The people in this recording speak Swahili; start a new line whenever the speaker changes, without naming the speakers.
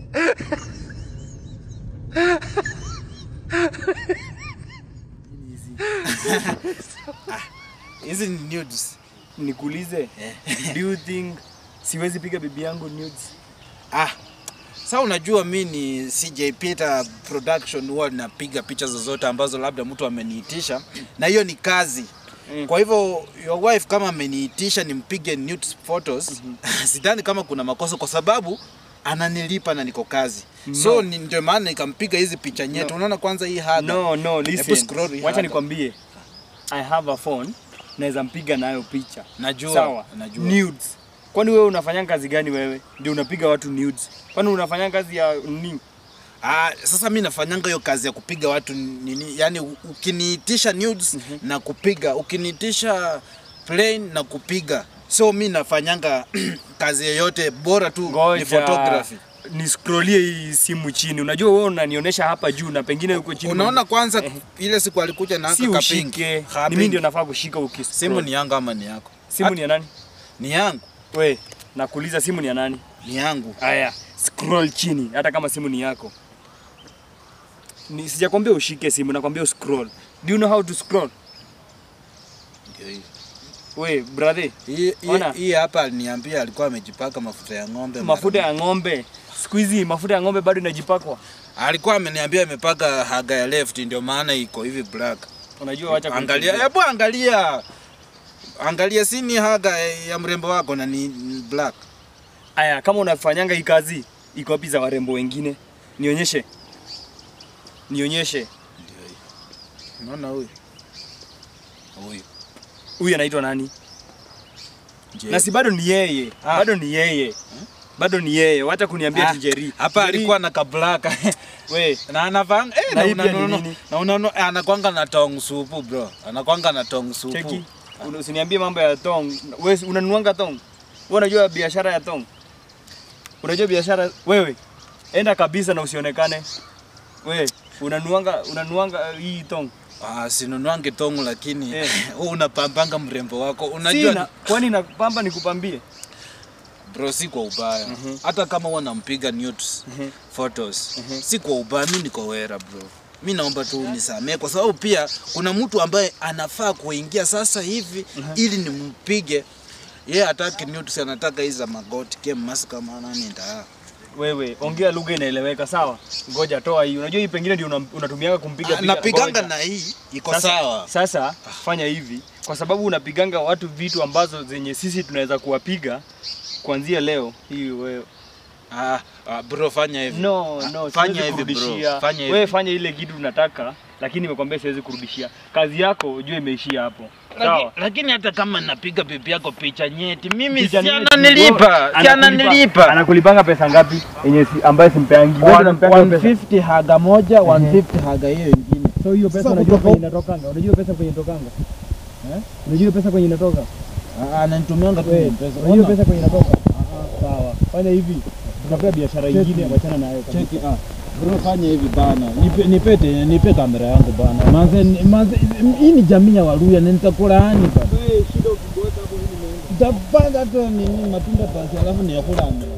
Hizi ni nudes.
Nikuulize, do you think siwezi piga bibi yangu nudes?
Ah, sasa unajua mi ni CJ Peter production huwa napiga picha zozote ambazo labda mtu ameniitisha na hiyo ni kazi.
Mm.
Kwa hivyo your wife kama ameniitisha nimpige nude photos, sidhani kama kuna makosa kwa sababu ananilipa na niko kazi. So ni ndio maana nikampiga hizi picha nyetu. Unaona kwanza hii haga.
No, no,
Hebu
listen.
scroll hii
Wacha
hapa.
nikwambie. I have a phone, naweza mpiga nayo picha.
Najua.
Sawa.
Najua.
Nudes. Kwani wewe unafanya kazi gani wewe? Ndio unapiga watu nudes. Kwani unafanya kazi ya nini?
Ah, sasa mi nafanyanga hiyo kazi ya kupiga watu nini, yani ukiniitisha nudes na kupiga, ukiniitisha plain na kupiga. So mi nafanyanga kazi yoyote bora tu ni photography.
Ni scrollie hii simu chini. Unajua wewe unanionyesha hapa juu na pengine huko chini.
Unaona kwanza ile siku alikuja na
si
aka
ushike.
kapingi.
Ni mimi ndio nafaa kushika ukis.
Simu ni yangu ama ni yako?
simu ni ya nani?
Ni yangu.
We, nakuuliza simu ni ya nani?
Ni yangu.
Aya, scroll chini hata kama simu ni yako. Ni sijakwambia ushike simu, nakwambia scroll. Do you know how to scroll?
Ndio hii.
We, brother,
Hii hii-
Ona.
hii hapa aliniambia alikuwa amejipaka mafuta ya ng'ombe. mara
mafuta ya ng'ombe. Siku hizi mafuta ya ng'ombe bado inajipakwa.
alikuwa ameniambia amepaka haga ya left ndio maana iko hivi black.
Unajua wacha
Angalia,
kunichezea.
hebu angalia. Angalia si ni haga ya mrembo wako na ni ni black.
Aya, kama unafanyanga hii kazi, iko wapi za warembo wengine? Nionyeshe. Nionyeshe.
Unaona huyu? Huyu.
Huyu anaitwa nani?
Je.
Na si bado ni yeye.
Ah.
Bado ni yeye. Bado ni yeye. Wacha kuniambia
Ah,
ati Jerry.
Hapa
Jerry,
alikuwa na kablaka.
we,
na anavanga eh,
Na
na
hii pia ni
unaona
nini?
na unaona eh, anakwanga na tong supu bro. Anakwanga na tong supu.
cheki. Una- Usiniambie mambo ya tong. Wewe unanuanga tong? Wewe unajua biashara ya tong? Unajua biashara wewe? Enda kabisa na usionekane. Wewe unanuanga unanuanga uh, hii tong.
Ah, sinunuange tong lakini
Eh.
wewe unapambanga mrembo wako.
Sina,
Unajua
kwani napamba nikupambie?
bro si kwa ubaya. Hata kama wanampiga nudes
Mhm.
photos. Si kwa ubaya, mimi niko wera bro. Mi naomba tu unisamee kwa sababu pia kuna mtu ambaye anafaa kuingia sasa hivi ili nimpige. Yeye hataki nudes, anataka hizi za magoti kem mask kama nani nda.
Wewe ongea lugha inaeleweka sawa? Ngoja toa hii. Unajua hii pengine ndio una- unatumianga kumpiga piga.
Napiganga
Ngoja.
na hii iko
Sasa-
sawa.
Sasa fanya hivi, kwa sababu unapiganga watu vitu ambazo zenye sisi tunaweza kuwapiga kuanzia leo hii wewe.
Ah, ah, bro fanya hivi.
No,
Ah,
no,
fanya
siwezi
hivi bro.
kurudishia.
Fanya hivi.
Wewe fanya ile kitu unataka, lakini nimekwambia siwezi kurudishia. Kazi yako ujue imeishia hapo. Sawa?
Laki- Lakini hata kama napiga bibi yako picha nyeti, mimi
Picha
si
nini?
ananilipa, si
Anakulipa-
ananilipa.
Anakulipanga pesa ngapi? Yenye si, ambayo simpeangi. Wewe unampanga pesa.
150 haga moja 150 haga hiyo ingine
So hiyo pesa
Sasa
unajua
kutoka-
kwenye inatokanga? Unajua pesa kwenye inatokanga? Eh? Unajua pesa kwenye inatoka?
Ah, ananitumianga tu
Wewe,
pesa
unajua
Ona,
pesa kwenye inatoka? Sawa. Fanya hivi. Tunapea biashara
Cheki.
nyingine wachana nayo kabisa.
cheki ah bro fanya hivi bana nipe nipete nipe kamera yangu bana manze manze hii ni jamii ya Waluya na nitakulaani bana
Wewe shida ukiboeka hapo mimi naenda.
nitapanga tu nini matunda pasi alafu niyakula